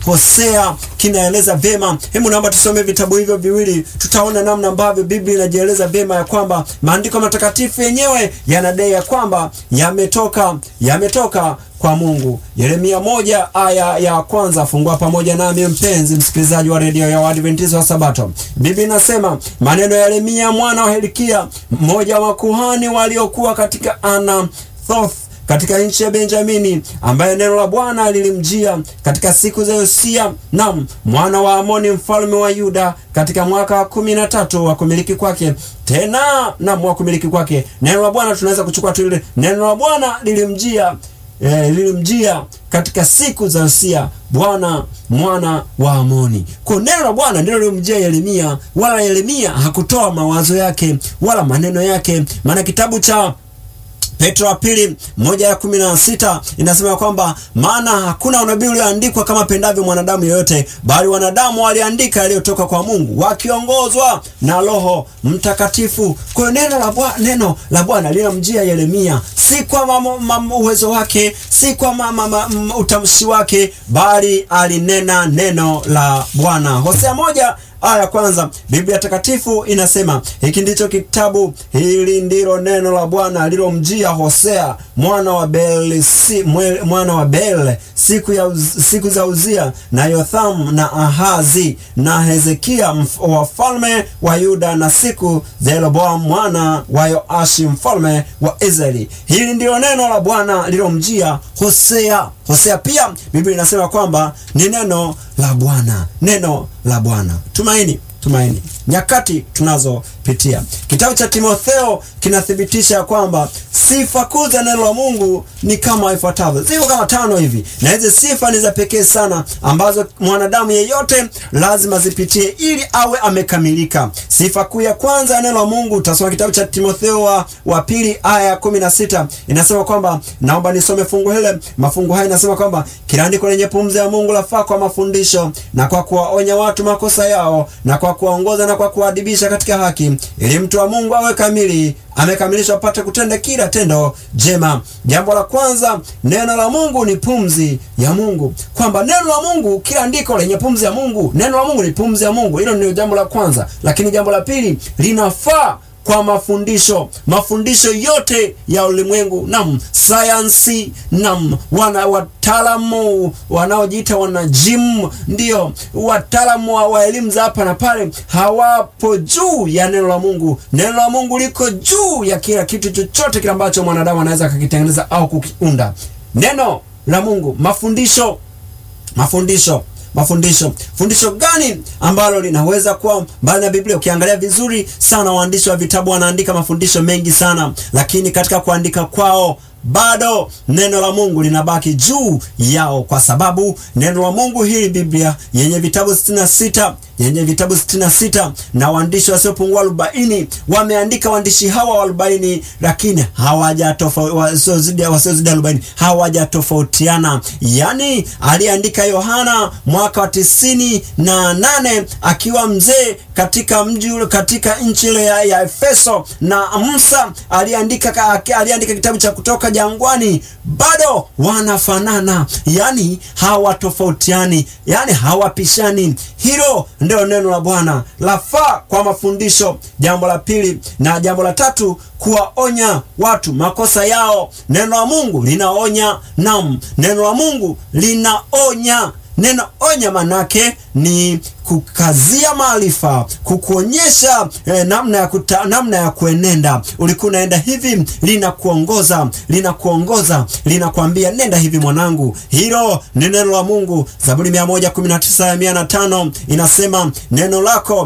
Hosea kinaeleza vyema. Hebu naomba tusome vitabu hivyo viwili, tutaona namna ambavyo Biblia inajieleza vyema ya kwamba maandiko matakatifu yenyewe yanadai ya kwamba yametoka yametoka kwa Mungu. Yeremia moja aya ya kwanza, fungua pamoja nami mpenzi msikilizaji wa redio ya Waadventista wa Sabato. Biblia inasema maneno ya Yeremia mwana wa Hilkia, mmoja wa kuhani waliokuwa katika Anathoth katika nchi ya Benjamini, ambaye neno la Bwana lilimjia katika siku za Yosia nam mwana wa Amoni mfalme wa Yuda, katika mwaka wa kumi na tatu wa kumiliki kwake. Tena nam wa kumiliki kwake, neno la Bwana tunaweza kuchukua tu ile neno la Bwana lilimjia E, lilimjia katika siku za Yosia Bwana mwana wa Amoni. Kwa neno la Bwana ndilo lilimjia Yeremia, wala Yeremia hakutoa mawazo yake wala maneno yake, maana kitabu cha Petro wa pili moja ya kumi na sita inasema kwamba maana hakuna unabii ulioandikwa kama pendavyo mwanadamu yeyote, bali wanadamu waliandika yaliyotoka kwa Mungu wakiongozwa na Roho Mtakatifu. Kwa hiyo neno la Bwana, neno la Bwana linamjia Yeremia, si kwa mamo, mamo, uwezo wake, si kwa mama, mama, utamshi wake, bali alinena neno la Bwana. Hosea moja aya ya kwanza Biblia takatifu inasema hiki ndicho kitabu, hili ndilo neno la Bwana lilomjia Hosea mwana wa Bel, si, mwe, mwana wa Bel siku, ya, siku za Uzia na Yothamu na Ahazi na Hezekia wafalme wa Yuda na siku za Yeroboamu mwana wa Yoashi mfalme wa Israeli. Hili ndilo neno la Bwana lilomjia Hosea. Hosea pia Biblia inasema kwamba ni neno la Bwana, neno la Bwana. Tumaini, tumaini nyakati tunazopitia. Kitabu cha Timotheo kinathibitisha kwamba sifa kuu za neno la Mungu ni kama ifuatavyo, ziko kama tano hivi, na hizi sifa ni za pekee sana ambazo mwanadamu yeyote lazima zipitie ili awe amekamilika. Sifa kuu ya kwanza ya neno la Mungu, utasoma kitabu cha Timotheo wa, wa pili aya ya kumi na sita inasema kwamba, naomba nisome fungu hile. Mafungu haya inasema kwamba kila andiko lenye pumzi ya Mungu lafaa kwa mafundisho na kwa kuwaonya watu makosa yao na kwa kuwaongoza na kwa kuwaadibisha katika haki, ili mtu wa Mungu awe kamili, amekamilishwa apate kutenda kila tendo jema. Jambo la kwanza, neno la Mungu ni pumzi ya Mungu, kwamba neno la Mungu, kila andiko lenye pumzi ya Mungu, neno la Mungu ni pumzi ya Mungu. Hilo ndio jambo la kwanza, lakini jambo la pili, linafaa kwa mafundisho mafundisho yote ya ulimwengu, nam sayansi, nam wana wataalamu wanaojiita wanajimu, ndio wataalamu wa, wa elimu za hapa na pale, hawapo juu ya neno la Mungu. Neno la Mungu liko juu ya kila kitu chochote kile ambacho mwanadamu anaweza akakitengeneza au kukiunda. Neno la Mungu, mafundisho mafundisho mafundisho fundisho gani ambalo linaweza kuwa mbali na Biblia? Ukiangalia vizuri sana, waandishi wa vitabu wanaandika mafundisho mengi sana, lakini katika kuandika kwao bado neno la Mungu linabaki juu yao, kwa sababu neno la Mungu hili Biblia yenye vitabu 66 yenye vitabu 66 na waandishi wasiopungua arobaini wameandika. Waandishi hawa arobaini, lakini hawajatofauti wasiozidi arobaini hawajatofautiana. Yani aliandika Yohana mwaka wa tisini na nane akiwa mzee katika mji ule, katika nchi ile ya, ya Efeso, na Musa aliandika aliandika kitabu cha Kutoka jangwani, bado wanafanana, yani hawatofautiani, yani hawapishani. Hilo ndio neno la Bwana lafaa kwa mafundisho. Jambo la pili na jambo la tatu, kuwaonya watu makosa yao. Neno la Mungu linaonya, nam, neno la Mungu linaonya. Neno onya manake ni kukazia maarifa, kukuonyesha eh, namna ya kuta, namna ya kuenenda. Ulikuwa unaenda hivi, linakuongoza linakuongoza, linakwambia nenda hivi mwanangu. Hilo ni neno la Mungu. Zaburi 119 aya 105 inasema neno lako,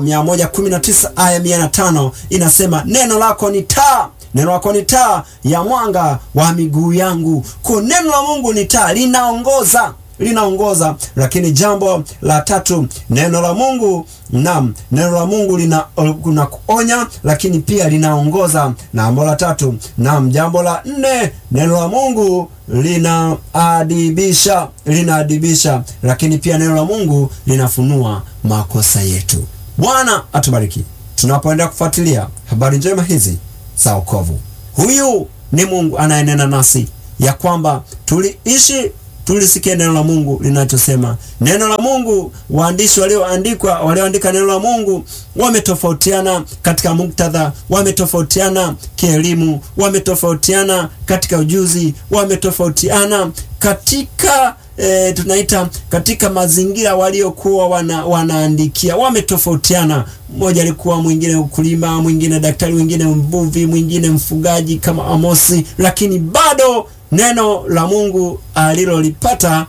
119 aya 105 inasema neno lako ni taa neno lako ni taa ya mwanga wa miguu yangu. Kwa neno la Mungu ni taa, linaongoza linaongoza. Lakini jambo la tatu, neno la Mungu naam, neno la Mungu lina kuna kuonya, lakini pia linaongoza. Na jambo la tatu, naam, jambo la nne, neno la Mungu linaadibisha, linaadibisha, lakini pia neno la Mungu linafunua makosa yetu. Bwana atubariki tunapoenda kufuatilia habari njema hizi za wokovu. Huyu ni Mungu anayenena nasi ya kwamba tuliishi tulisikie neno la Mungu linachosema. Neno la Mungu, waandishi walioandikwa walioandika neno la Mungu wametofautiana katika muktadha, wametofautiana kielimu, wametofautiana katika ujuzi, wametofautiana katika E, tunaita katika mazingira waliokuwa wana, wanaandikia wametofautiana. Mmoja alikuwa mwingine ukulima, mwingine daktari, mwingine mvuvi, mwingine mfugaji kama Amosi, lakini bado neno la Mungu alilolipata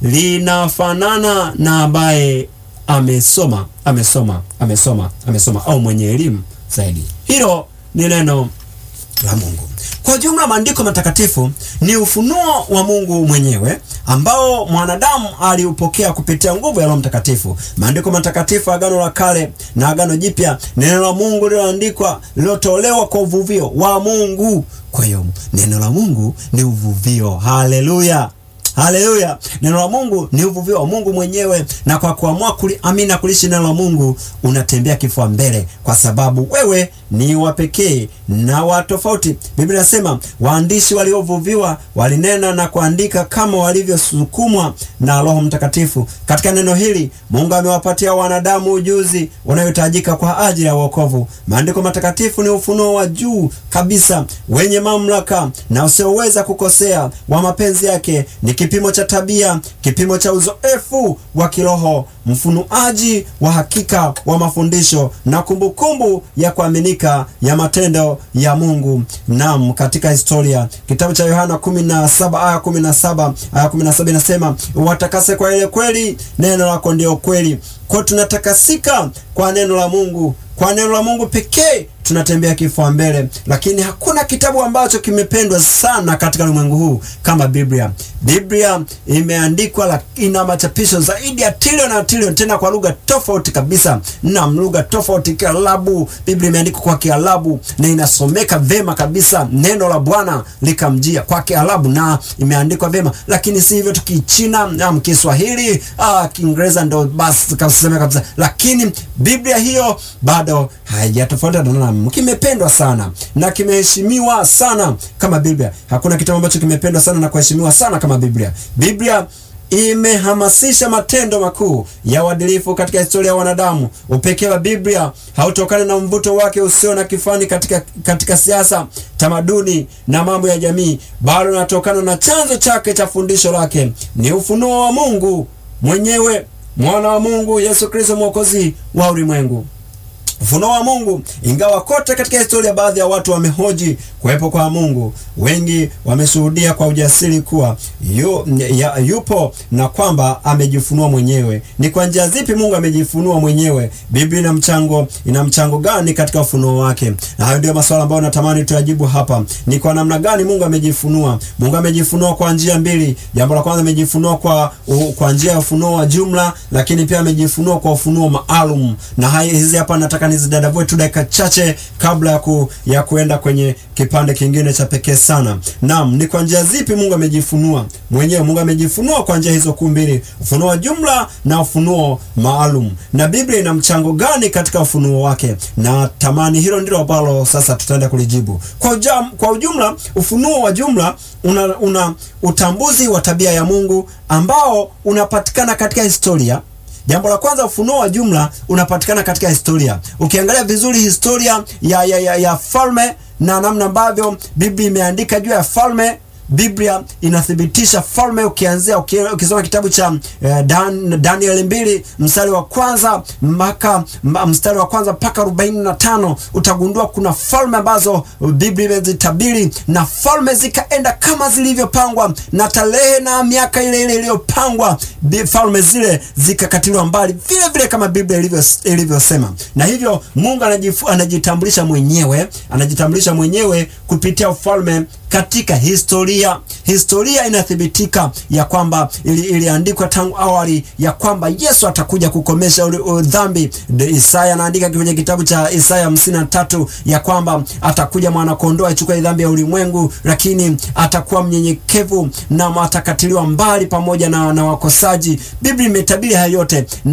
linafanana na ambaye amesoma amesoma amesoma amesoma au mwenye elimu zaidi. Hilo ni neno la Mungu. Kwa jumla maandiko matakatifu ni ufunuo wa Mungu mwenyewe ambao mwanadamu aliupokea kupitia nguvu ya Roho Mtakatifu. Maandiko matakatifu, Agano la Kale na Agano Jipya, neno la Mungu lililoandikwa, lililotolewa kwa uvuvio wa Mungu. Kwa hiyo neno la Mungu ni uvuvio. Haleluya! Haleluya! Neno la Mungu ni uvuvio wa Mungu mwenyewe, na kwa kuamua kuli, amina kulishi neno la Mungu unatembea kifua mbele, kwa sababu wewe ni wa pekee na wa tofauti. Biblia inasema waandishi waliovuviwa walinena na kuandika kama walivyosukumwa na Roho Mtakatifu. Katika neno hili Mungu amewapatia wanadamu ujuzi unayohitajika kwa ajili ya wokovu. Maandiko matakatifu ni ufunuo wa juu kabisa wenye mamlaka na usioweza kukosea wa mapenzi yake. Ni kipimo cha tabia, kipimo cha uzoefu wa kiroho, mfunuaji wa hakika wa mafundisho na kumbukumbu kumbu ya kuaminika ya matendo ya Mungu. Naam, katika historia kitabu cha Yohana 17 aya 17 aya 17 inasema watakase kwa ile kweli, neno lako ndio kweli. Kwa tunatakasika kwa neno la Mungu, kwa neno la Mungu pekee tunatembea kifua mbele, lakini hakuna kitabu ambacho kimependwa sana katika ulimwengu huu kama Biblia. Biblia imeandikwa, ina machapisho zaidi ya trilioni na trilioni, tena kwa lugha tofauti kabisa na lugha tofauti. Kiarabu, Biblia imeandikwa kwa Kiarabu na inasomeka vema kabisa. Neno la Bwana likamjia kwa Kiarabu na imeandikwa vema, lakini si hivyo tu Kichina na Kiswahili, ah, Kiingereza ndo basi kasema kabisa, lakini Biblia hiyo bado haijatofautiana na kimependwa sana na kimeheshimiwa sana kama Biblia. Hakuna kitabu ambacho kimependwa sana na kuheshimiwa sana kama Biblia. Biblia imehamasisha matendo makuu ya uadilifu katika historia ya wanadamu. Upekee wa Biblia hautokani na mvuto wake usio na kifani katika, katika siasa, tamaduni na mambo ya jamii, bali unatokana na chanzo chake cha fundisho lake. Ni ufunuo wa Mungu mwenyewe, mwana wa Mungu Yesu Kristo, mwokozi wa ulimwengu. Ufunuo wa Mungu. Ingawa kote katika historia baadhi ya watu wamehoji kuwepo kwa Mungu, wengi wameshuhudia kwa ujasiri kuwa yu, ya, yupo na kwamba amejifunua mwenyewe. Ni kwa njia zipi Mungu amejifunua mwenyewe? Biblia ina mchango ina mchango gani katika ufunuo wake? Na hayo ndio maswala ambayo natamani tuyajibu hapa. Ni kwa namna gani Mungu amejifunua? Mungu amejifunua kwa njia mbili. Jambo la kwanza amejifunua kwa uh, kwa njia ya ufunuo wa jumla, lakini pia amejifunua kwa ufunuo maalum. Na haya hizi hapa nataka nizidadavue tu dakika chache kabla ya, ku, ya kuenda kwenye kipande kingine cha pekee sana. Naam, ni kwa njia zipi Mungu amejifunua mwenyewe? Mungu amejifunua kwa njia hizo kuu mbili, ufunuo wa jumla na ufunuo maalum. Na Biblia ina mchango gani katika ufunuo wake? Na tamani hilo ndilo ambalo sasa tutaenda kulijibu kwa, ujam, kwa ujumla. Ufunuo wa jumla una, una utambuzi wa tabia ya Mungu ambao unapatikana katika historia Jambo la kwanza, ufunuo wa jumla unapatikana katika historia. Ukiangalia vizuri historia ya, ya, ya, ya falme na namna ambavyo Biblia imeandika juu ya falme, Biblia inathibitisha falme. Ukianzia ukisoma kitabu cha eh, Dan, Daniel mbili mstari wa kwanza mpaka mstari wa kwanza mpaka arobaini na tano utagundua kuna falme ambazo Biblia imezitabiri na falme zikaenda kama zilivyopangwa, na tarehe na miaka ile ile iliyopangwa, falme zile zikakatiliwa mbali vile vile kama Biblia ilivyosema. Na hivyo Mungu anajifu, anajitambulisha mwenyewe anajitambulisha mwenyewe kupitia ufalme katika historia. Historia inathibitika ya kwamba ili, iliandikwa tangu awali ya kwamba Yesu atakuja kukomesha dhambi. Isaya anaandika kwenye kitabu cha Isaya hamsini na tatu ya kwamba atakuja mwana kondoo achukue dhambi ya ulimwengu, lakini atakuwa mnyenyekevu na atakatiliwa mbali pamoja na, na wakosaji. Biblia imetabiri hayo yote na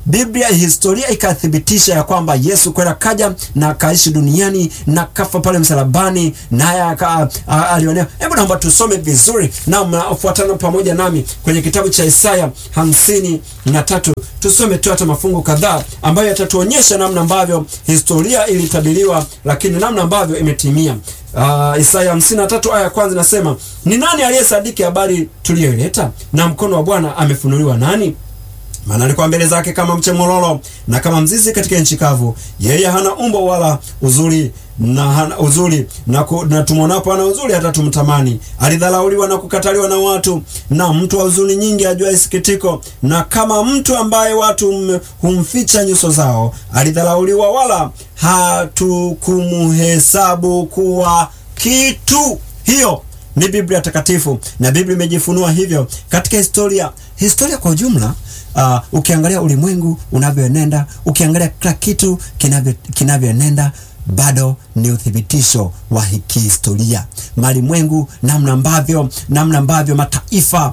Biblia, historia ikathibitisha ya kwamba Yesu kwenda kaja na akaishi duniani na kafa pale msalabani, naye alionea. Hebu naomba tusome vizuri na mnafuatana pamoja nami kwenye kitabu cha Isaya hamsini na tatu. Tusome tu hata mafungu kadhaa ambayo yatatuonyesha namna ambavyo historia ilitabiriwa, lakini namna ambavyo imetimia. Uh, Isaya 53 aya ya kwanza nasema, ni nani aliyesadiki habari tuliyoileta, na mkono wa Bwana amefunuliwa nani? Maana alikuwa mbele zake kama mche mololo na kama mzizi katika nchi kavu. Yeye hana umbo wala uzuri na hana uzuri na, na tumwonapo hana uzuri hata tumtamani. Alidharauliwa na kukataliwa na watu, na mtu wa huzuni nyingi, ajua isikitiko, na kama mtu ambaye watu humficha nyuso zao. Alidharauliwa, wala hatukumuhesabu kuwa kitu. Hiyo ni Biblia takatifu, na Biblia imejifunua hivyo katika historia. Historia kwa ujumla Uh, ukiangalia ulimwengu unavyoenenda, ukiangalia kila kitu kinavyo kinavyoenenda bado ni uthibitisho wa kihistoria. Malimwengu, namna ambavyo namna ambavyo mataifa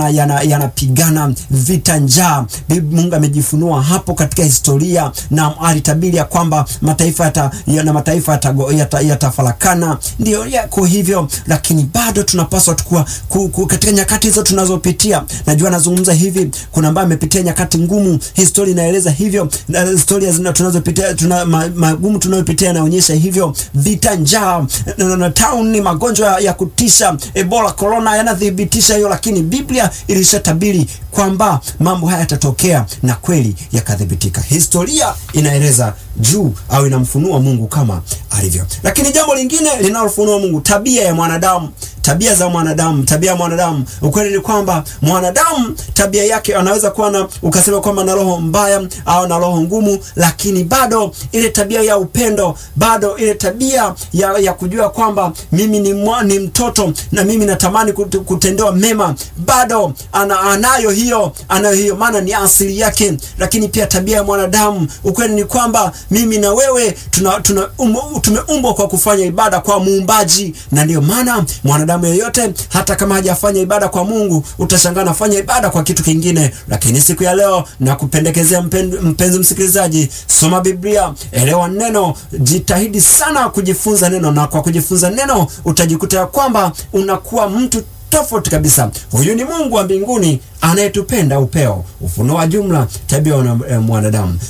yanapigana yana, yana vita njaa, Mungu amejifunua hapo katika historia, na alitabiri ya kwamba mataifa yata, na mataifa yatafarakana yata, yata ndio yako hivyo, lakini bado tunapaswa tukua ku, ku, katika nyakati hizo tunazopitia. Najua nazungumza hivi, kuna ambaye amepitia nyakati ngumu, historia inaeleza hivyo, na historia zina tunazopitia tuna, magumu tunayopitia naonyesha hivyo, vita, njaa na tauni, magonjwa ya kutisha, Ebola, corona yanathibitisha hiyo, lakini Biblia ilishatabiri kwamba mambo haya yatatokea na kweli yakathibitika. Historia inaeleza juu au inamfunua Mungu kama alivyo. Lakini jambo lingine linalofunua Mungu, tabia ya mwanadamu tabia za mwanadamu, tabia ya mwanadamu. Ukweli ni kwamba mwanadamu tabia yake anaweza kuwa na ukasema kwamba na roho mbaya au na roho ngumu, lakini bado ile tabia ya upendo, bado ile tabia ya, ya kujua kwamba mimi ni, mwa, ni mtoto na mimi natamani kutendewa mema, bado ana, anayo hiyo, anayo hiyo, maana ni asili yake. Lakini pia tabia ya mwanadamu, ukweli ni kwamba mimi na wewe tuna, tuna um, tumeumbwa kwa kufanya ibada kwa Muumbaji, na ndio maana mwanadamu yeyote hata kama hajafanya ibada kwa Mungu utashangaa anafanya ibada kwa kitu kingine. Lakini siku ya leo na kupendekezea mpenzi msikilizaji, soma Biblia, elewa neno, jitahidi sana kujifunza neno, na kwa kujifunza neno utajikuta ya kwamba unakuwa mtu tofauti kabisa. Huyu ni Mungu wa mbinguni anayetupenda upeo. Ufunuo wa jumla tabia ya mwanadamu,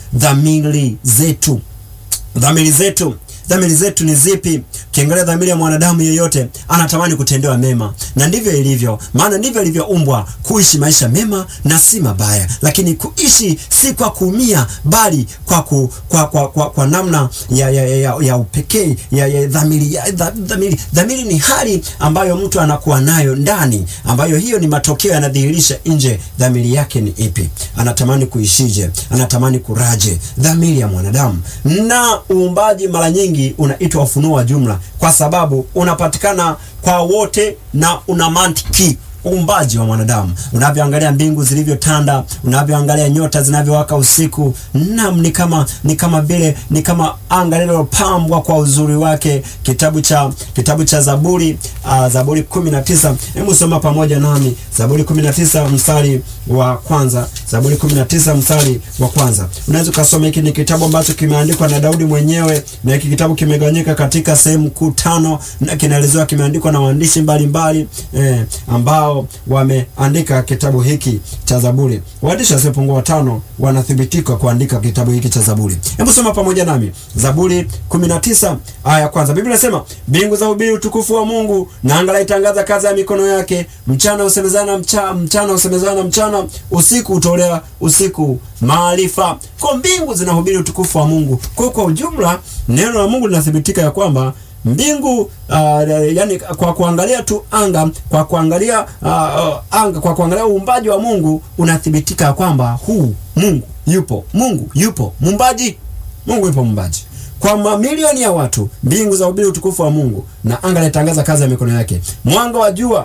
dhamiri zetu, dhamiri zetu dhamiri zetu ni zipi? Ukiangalia dhamiri ya mwanadamu yeyote anatamani kutendewa mema, na ndivyo ilivyo, maana ndivyo ilivyoumbwa kuishi maisha mema na si mabaya, lakini kuishi si kwa kuumia, bali kwa, ku, kwa, kwa, kwa, kwa namna ya, ya, ya, ya upekee ya, ya dhamiri, ya, dhamiri. Dhamiri ni hali ambayo mtu anakuwa nayo ndani, ambayo hiyo ni matokeo yanadhihirisha nje. Dhamiri yake ni ipi? Anatamani kuishije? Anatamani kuraje? Dhamiri ya mwanadamu na uumbaji mara nyingi unaitwa ufunuo wa jumla kwa sababu unapatikana kwa wote na una mantiki uumbaji wa mwanadamu. Unavyoangalia mbingu zilivyotanda, unavyoangalia nyota zinavyowaka usiku, nam ni kama ni kama vile ni kama anga lililopambwa kwa uzuri wake. Kitabu cha kitabu cha Zaburi uh, Zaburi 19. Hebu soma pamoja nami Zaburi 19 mstari wa kwanza. Zaburi 19 mstari wa kwanza. Unaweza kusoma, hiki ni kitabu ambacho kimeandikwa na Daudi mwenyewe, na hiki kitabu kimegawanyika katika sehemu kuu tano, na kinaelezewa kimeandikwa na waandishi mbalimbali eh, ambao wameandika kitabu hiki cha Zaburi. Waandishi wasiopungua watano wanathibitika kuandika kitabu hiki cha Zaburi. Hebu soma pamoja nami Zaburi 19 aya ya kwanza. Biblia inasema, mbingu za hubiri utukufu wa Mungu, na anga laitangaza kazi ya mikono yake. Mchana usemezana mchana, mchana usemezana mchana, usiku utolea usiku maarifa. Kwa mbingu zinahubiri utukufu wa Mungu. Kwa kwa ujumla neno la Mungu linathibitika ya kwamba mbingu uh, yani kwa kuangalia tu anga, kwa kuangalia uh, uh, anga, kwa kuangalia uumbaji wa Mungu unathibitika kwamba huu Mungu yupo, Mungu yupo muumbaji, Mungu yupo muumbaji. Kwa mamilioni ya watu, mbingu za hubiri utukufu wa Mungu na anga linatangaza kazi ya mikono yake. Mwanga wa jua,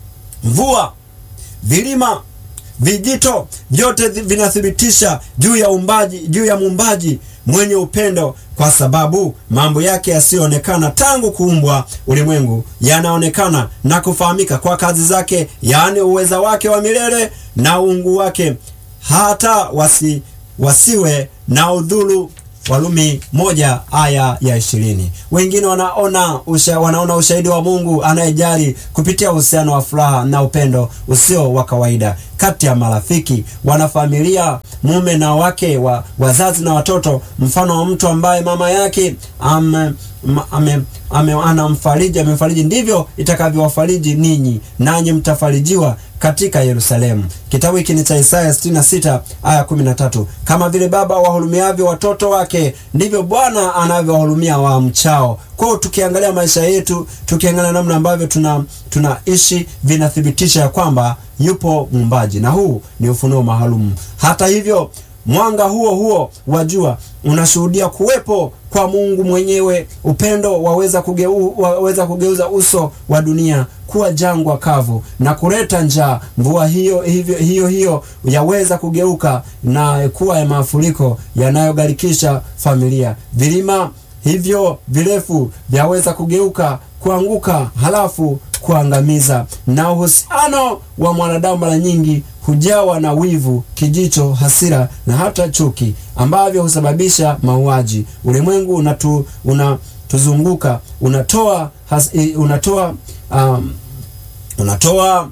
mvua, vilima, vijito, vyote vinathibitisha juu ya uumbaji, juu ya muumbaji mwenye upendo, kwa sababu mambo yake yasiyoonekana tangu kuumbwa ulimwengu yanaonekana na kufahamika kwa kazi zake, yaani uweza wake wa milele na uungu wake, hata wasi wasiwe na udhuru Warumi moja aya ya ishirini. Wengine wanaona usha, wanaona ushahidi wa Mungu anayejali kupitia uhusiano wa furaha na upendo usio wa kawaida kati ya marafiki, wanafamilia, mume na wake, wa, wazazi na watoto, mfano wa mtu ambaye mama yake ame, ame, ame, anamfariji amemfariji, ndivyo itakavyowafariji ninyi, nanyi mtafarijiwa katika Yerusalemu. Kitabu hiki ni cha Isaya 66 aya 13. Kama vile baba wahurumiavyo watoto wake, ndivyo Bwana anavyowahurumia wamchao. Kwa hiyo tukiangalia maisha yetu, tukiangalia namna ambavyo tuna tunaishi, vinathibitisha ya kwamba yupo muumbaji, na huu ni ufunuo maalum. Hata hivyo mwanga huo huo wa jua unashuhudia kuwepo kwa Mungu mwenyewe. Upendo waweza, kugeu, waweza kugeuza uso wa dunia kuwa jangwa kavu na kuleta njaa. Mvua hiyo hiyo hiyo, hiyo yaweza kugeuka na kuwa ya mafuriko yanayogharikisha familia. Vilima hivyo virefu vyaweza kugeuka kuanguka, halafu kuangamiza. Na uhusiano wa mwanadamu mara nyingi hujawa na wivu, kijicho, hasira na hata chuki ambavyo husababisha mauaji. Ulimwengu unatu, unatuzunguka unatoa has, unatoa um, unatoa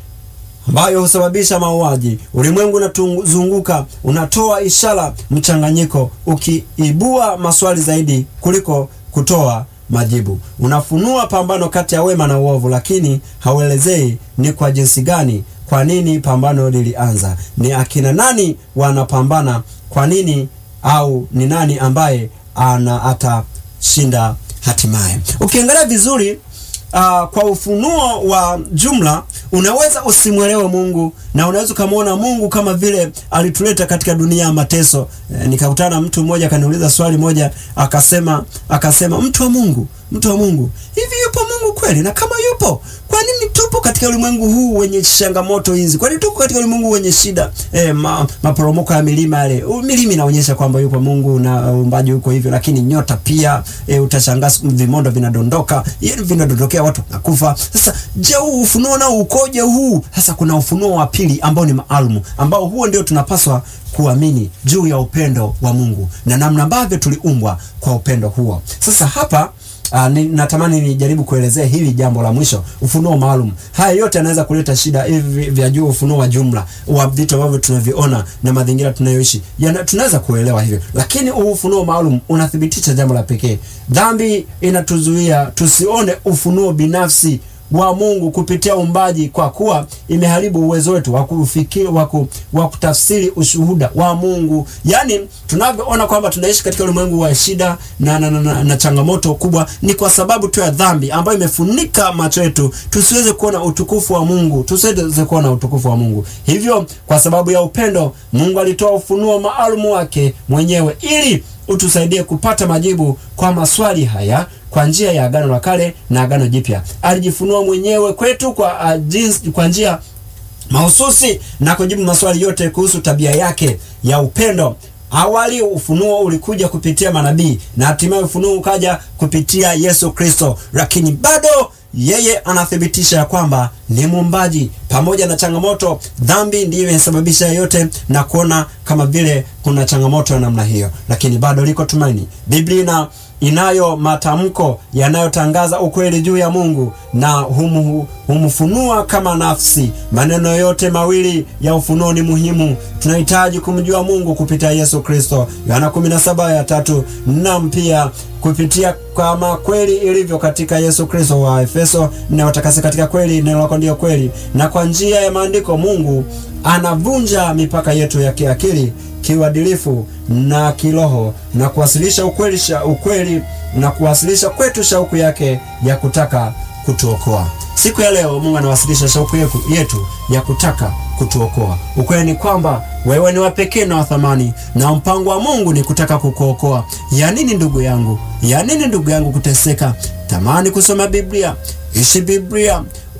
ambayo husababisha mauaji. Ulimwengu unatuzunguka unatoa ishara mchanganyiko, ukiibua maswali zaidi kuliko kutoa majibu. Unafunua pambano kati ya wema na uovu, lakini hauelezei ni kwa jinsi gani kwa nini pambano lilianza? Ni akina nani wanapambana? Kwa nini? Au ni nani ambaye ana atashinda hatimaye? Ukiangalia vizuri uh, kwa ufunuo wa jumla unaweza usimwelewe Mungu na unaweza ukamwona Mungu kama vile alituleta katika dunia ya mateso. E, nikakutana na mtu mmoja akaniuliza swali moja, akasema akasema, mtu wa Mungu, mtu wa Mungu, hivi yupo Mungu kweli? Na kama yupo, kwa nini tupo katika ulimwengu huu wenye changamoto hizi? Kwa nini tuko katika ulimwengu wenye shida? E, ma, maporomoko ya milima yale, milima inaonyesha kwamba yupo Mungu na uumbaji huko hivyo, lakini nyota pia e, utashangaa vimondo vinadondoka, vinadondokea watu nakufa. Sasa je, huu ufunuo nao ukoje huu? Sasa kuna ufunuo wa pili ambao ni maalum, ambao huo ndio tunapaswa kuamini juu ya upendo wa Mungu na namna ambavyo tuliumbwa kwa upendo huo. Sasa hapa Uh, ni, natamani nijaribu kuelezea hili jambo la mwisho, ufunuo maalum. Haya yote yanaweza kuleta shida hivi vya juu, ufunuo wa jumla wa vitu ambavyo tunaviona na mazingira tunayoishi, tunaweza kuelewa hivyo, lakini ufunuo maalum unathibitisha jambo la pekee. Dhambi inatuzuia tusione ufunuo binafsi wa Mungu kupitia umbaji, kwa kuwa imeharibu uwezo wetu wa kufikiri, wa kutafsiri ushuhuda wa Mungu. Yaani tunavyoona kwamba tunaishi katika ulimwengu wa shida na, na, na, na, na changamoto kubwa, ni kwa sababu tu ya dhambi ambayo imefunika macho yetu tusiweze kuona utukufu wa Mungu, tusiweze kuona utukufu wa Mungu. Hivyo kwa sababu ya upendo, Mungu alitoa ufunuo maalum wake mwenyewe ili utusaidie kupata majibu kwa maswali haya kwa njia ya Agano la Kale na Agano Jipya. Alijifunua mwenyewe kwetu kwa, uh, kwa njia mahususi na kujibu maswali yote kuhusu tabia yake ya upendo. Awali ufunuo ulikuja kupitia manabii na hatimaye ufunuo ukaja kupitia Yesu Kristo, lakini bado yeye anathibitisha ya kwamba ni muumbaji. Pamoja na changamoto, dhambi ndiyo inasababisha yote na kuona kama vile kuna changamoto ya namna hiyo, lakini bado liko tumaini. Biblia inayo matamko yanayotangaza ukweli juu ya Mungu na humu, humfunua kama nafsi. Maneno yote mawili ya ufunuo ni muhimu. Tunahitaji kumjua Mungu kupitia Yesu Kristo, Yohana 17 ya tatu, na pia kupitia kama kweli ilivyo katika Yesu Kristo wa Efeso, na watakase katika kweli, neno lako ndio kweli. Na kwa njia ya maandiko Mungu anavunja mipaka yetu ya kiakili kiuadilifu na kiroho na kuwasilisha ukweli, sha, ukweli na kuwasilisha kwetu shauku yake ya kutaka kutuokoa. Siku ya leo Mungu anawasilisha shauku yetu ya kutaka kutuokoa. Ukweli ni kwamba wewe ni wa pekee na wa thamani, na mpango wa Mungu ni kutaka kukuokoa. Ya nini ndugu yangu, ya nini ndugu yangu kuteseka? Tamani kusoma Biblia, ishi Biblia,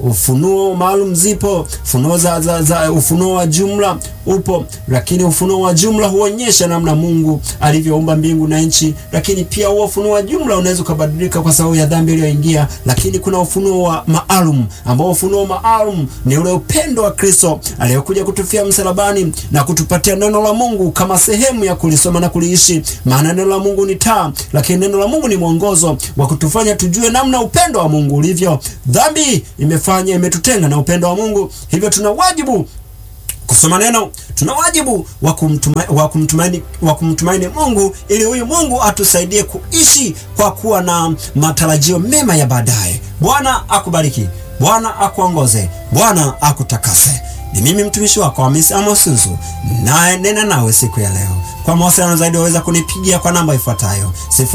ufunuo maalum zipo, ufunuo za, za, za ufunuo wa jumla upo, lakini ufunuo wa jumla huonyesha namna Mungu alivyoumba mbingu na nchi, lakini pia huo ufunuo wa jumla unaweza ukabadilika kwa sababu ya dhambi iliyoingia. Lakini kuna ufunuo wa maalum ambao ufunuo maalum ni ule upendo wa Kristo aliyokuja kutufia msalabani na kutupatia neno la Mungu kama sehemu ya kulisoma na kuliishi. Maana neno la Mungu ni taa, lakini neno la Mungu ni mwongozo wa kutufanya tujue namna upendo wa Mungu ulivyo. Dhambi imefanya imetutenga na upendo wa Mungu, hivyo tuna wajibu kusoma neno, tuna wajibu wa kumtumaini, wa kumtumaini, wa kumtumaini Mungu ili huyu Mungu atusaidie kuishi kwa kuwa na matarajio mema ya baadaye. Bwana akubariki, Bwana akuongoze, Bwana akutakase. Ni mimi mtumishi wako Hamisi Amos Suzu, naye nena nawe siku ya leo. Kwa mawasiliano zaidi waweza kunipigia kwa namba ifuatayo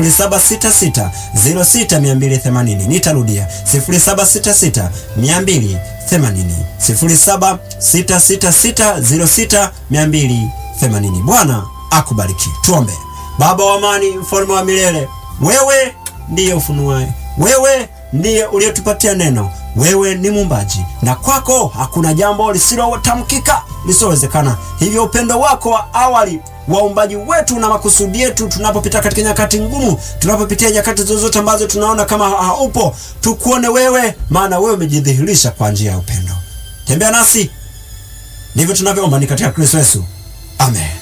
0766060280. Nitarudia 0766 280 0766606280. Bwana akubariki. Tuombe. Baba wa amani, mfalme wa milele, wewe ndiye ufunuaye, wewe ndiye uliyetupatia neno, wewe ni muumbaji, na kwako hakuna jambo lisilotamkika lisilowezekana. Hivyo upendo wako wa awali waumbaji wetu na makusudi yetu, tunapopita katika nyakati ngumu, tunapopitia nyakati zozote ambazo tunaona kama haupo, tukuone wewe, maana wewe umejidhihirisha kwa njia ya upendo. Tembea nasi, ndivyo tunavyoomba ni katika Kristo Yesu, amen.